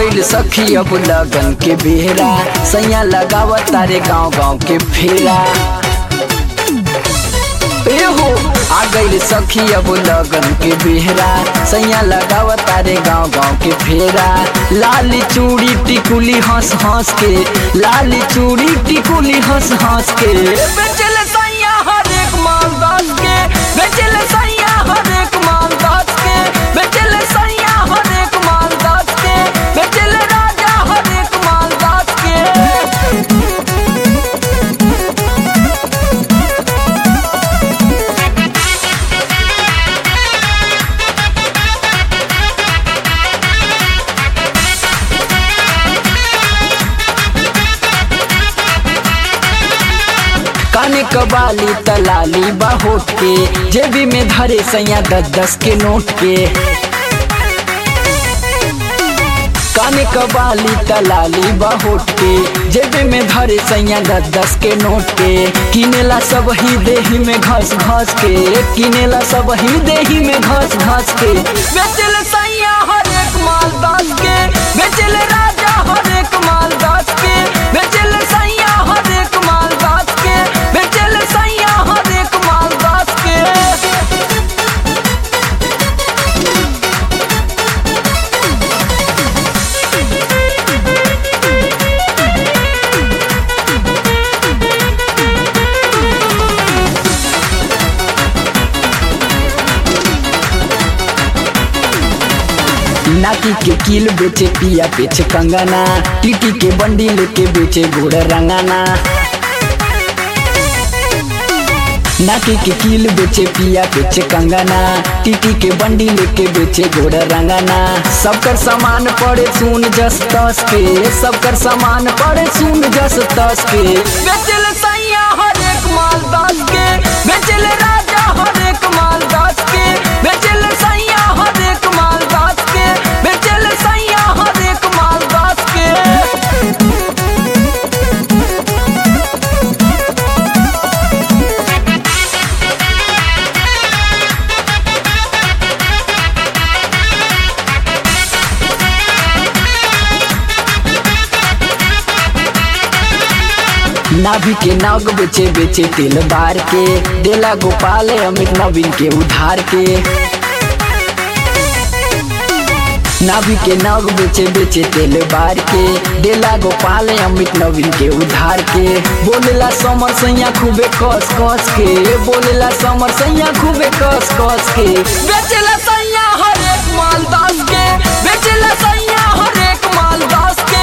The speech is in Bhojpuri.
गइल सखी अब लगन के बेहरा सैया लगावा तारे गांव गांव के फेरा ए हो आ गइल सखी अब लगन के बेहरा सैया लगावा तारे गांव गांव के फेरा लाली चूड़ी टिकुली हंस हंस के लाली चूड़ी टिकुली हंस हंस के बेचल सैया हर एक माल दस के बेचल सैया हर एक माल दस के बेचल सैया हर एक माल दस के बेचल राजा हर एक माल दस के काने कबाली तलाली बाहोट के जेबी में धरे सैया दस दस के नोट के काने कबाली तलाली बाहोट के जेबे में धरे सैया दस दस के नोट के किनेला सब ही देही में घस घस के किनेला सब ही देही में घस घस के बेचल सैया हर एक माल दस के बेचल राजा हर एक माल दस के बेचल सैया हर एक माल दस के बेचल सैया हर एक माल दस के नाकी के कील बेचे पिया बेचे कंगना टीटी के बंडी लेके बेचे घोड़ रंगाना नाकी के कील बेचे पिया बेचे कंगना टीटी के बंडी लेके बेचे घोड़ रंगाना सबकर सामान पड़े सुन जस तस के सबकर सामान पड़े सुन जस तस के बेचल सैया हर एक माल दस के बेचल राजा हर एक माल दस के बेचल सैया हर एक माल दस के बेचल सैया हर एक माल दस के नाभि के नाग बेचे बेचे तेल बार के देला गोपाल अमित नवीन के उधार के नाभि के नाग बेचे बेचे तेल बार के देला गोपाल अमित नवीन के उधार के बोलेला समर सैया खूबे कस कस के बोलेला समर सैया खूबे कस कस के बेचेला सैया हर एक माल दस के बेचेला सैया हर एक माल दस के